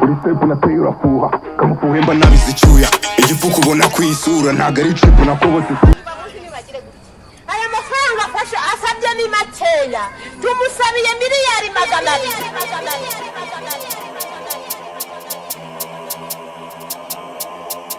Uri step unateye urafuha kamufuhe mba nabizi icyuya igipfuko ubona ku isura ntabwo ari cipu nakobotse abaguzi ntibagire gutya aya mafaranga afashe asabye ni makeya tumusabiye miliyari magana abiri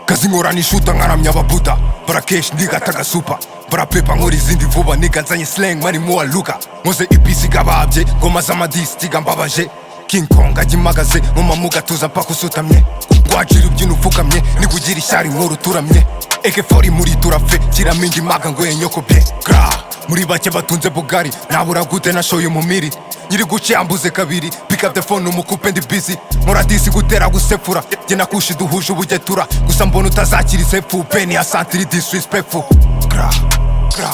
kazi ngorana ishuta nkaramya ababuda barakeshi ndigata agasupa barapepa nkora izindi vuba nigazanye slang marimo waluka nkoze ipisi gababye ngoma z'amadisi tiga mbabaje king kong ajya imagaze nkoma mu gatuza mpaka usutamye rwacira ubyino upfukamye nigugira ishyari nkora uturamye ekefori muri turafe kiramo indi maga ngo yenyokobye gra muri bake batunze bugari nabura gute nashoye umumiri nyiri guce yambuze kabiri pick up the phone umukupe ndi busy nkora disi gutera gusefura jye na kushi duhuje ubugetura gusa mbona utazakira isefu peni ya santiri disrespectful gra gra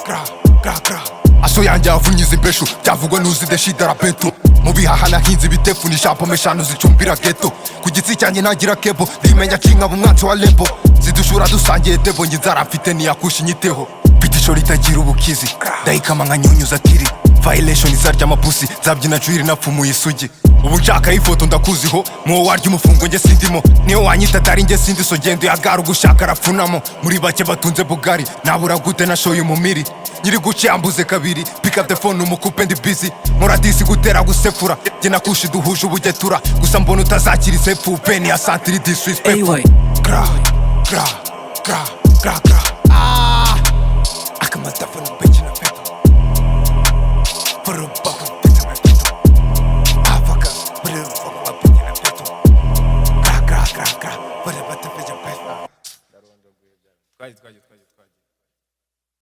gra gra gra aso yanjye yavunyiza imbeshu byavugwa n'uzi deshidara beto mu bihaha nahinze ibitefu ni shampome eshanu zicumbira geto ku gitsi cyanjye ntagira kebo ndimenya kinkaba umwansi wa lebo zidushura dusangiye debo njye inzara mfite ntiyakusha inyiteho mfite isho ritagira ubukizi ndayikama nkanyunyuza tiri violation zarya amapusi zabyina jwiri napfumuye isugi ubu nshakaho ifoto ndakuziho mwowe warya umufungo njye sindimo niyo wanyita atari njye sindi so genda uyagara ugushaka arapfunamo muri bake batunze bugari nabura gute nashoye umumiri nyiri guce yambuze kabiri pick up the phone umukupe ndi busy nkora disi gutera gusefura jye na kushi duhuje ubugetura gusa mbona utazakira isefu peni ya santiri disrespectful Anyway. gra gra gra gra gra ah akamatafana bekina peto for a